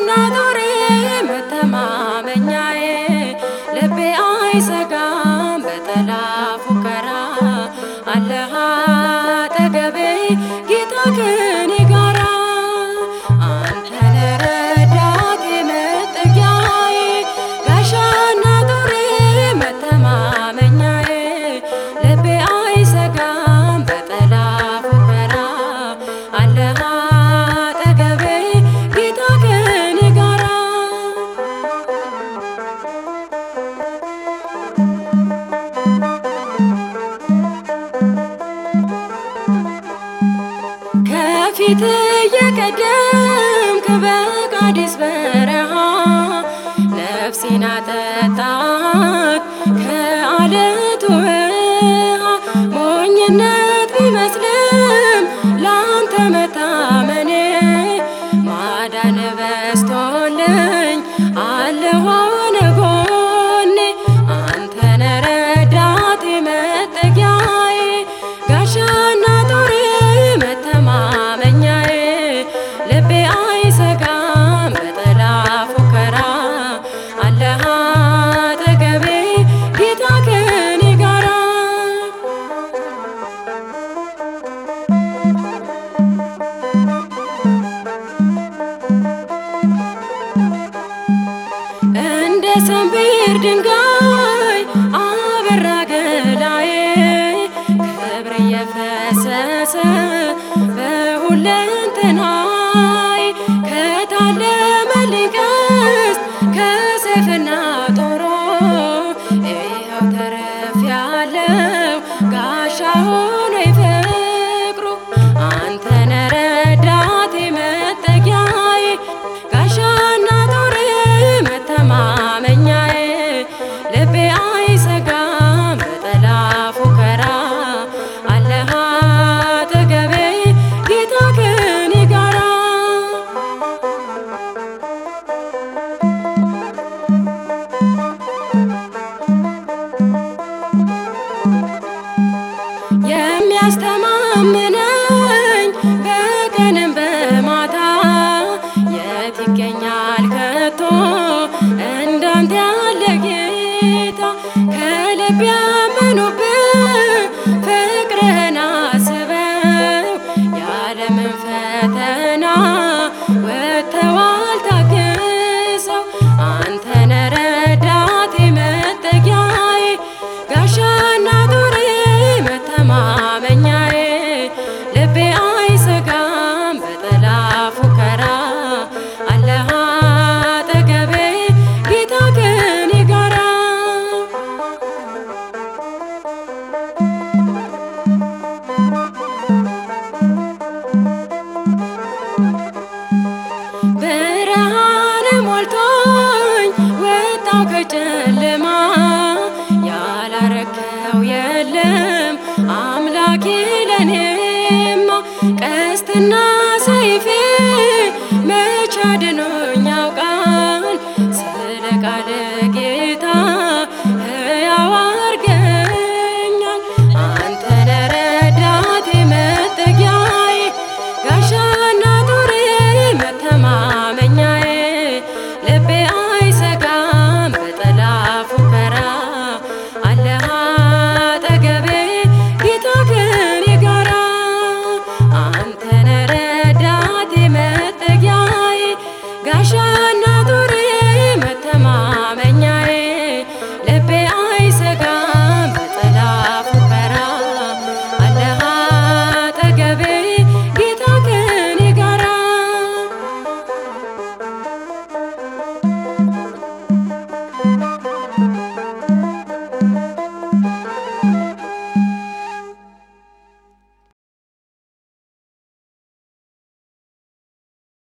ጋሻና ጦሬ መተማመኛዬ ልቤ አይሰጋም በጠላት ፉከራ አለህ አጠገቤ ጌታ ከኔ ጋራ አንተነ ረዳቴ መጠጊያዬ ጋሻና ጦሬ መተማመኛዬ ልቤ አይሰጋም በጠላት ፉከራ አለህ አጠገቤ ጌታ ከኔ ጋራ ከፊት እየቀደምክ በቃዴስ በረሃ ነፍሴን አጠጣት ከአለቱ ውሃ ሞኝነት ቢመስልም ላንተ መታመኔ ማዳን በስቶልኝ አለሁ ጎኔ አንተነ ረዳቴ መጠጊያዬ ጋሻና ጦሬ መተማመኛዬ ልቤ አይሰጋም በጠላት ፉከራ አለህ አጠገቤ ጌታ ከኔ ጋራ እንደ ሰንፔር ድንጋይ አበራ ገላዬ ክብር እየፈሰሰ በሁለንተናዬ ከታለመልኝ ቀስት ከሰይፍና ጦሩ ይኸው ተርፌያለሁ ጋሻ ሆኖኝ ፍቅሩ አንተነ ረዳቴ መጠጊያዬ ጋሻና ጦሬ መተማመኛዬ ልቤ አይሰጋም በጠላት ፉከራ አለህ አጠገቤ ጌታ ከኔ ጋራ የሚያስተማምነኝ በቀንም በማታ የት ይገኛል ከቶ እንዳንተ ያለ ጌታ ከልብ ያመኑብህ ፍቅርህን አስበው ያለምን ፈተና ወጥተዋል ታግሰው አንተነ ረዳቴ መጠጊያዬ ጋሻና ጦሬ መተማመኛዬ ልቤ አይሰጋም በጠላት ፉከራ አለህ አጠገቤ ጌታ ከኔ ጋራ ብርሃን ሞልቶኝ ወጣው ከጨለማ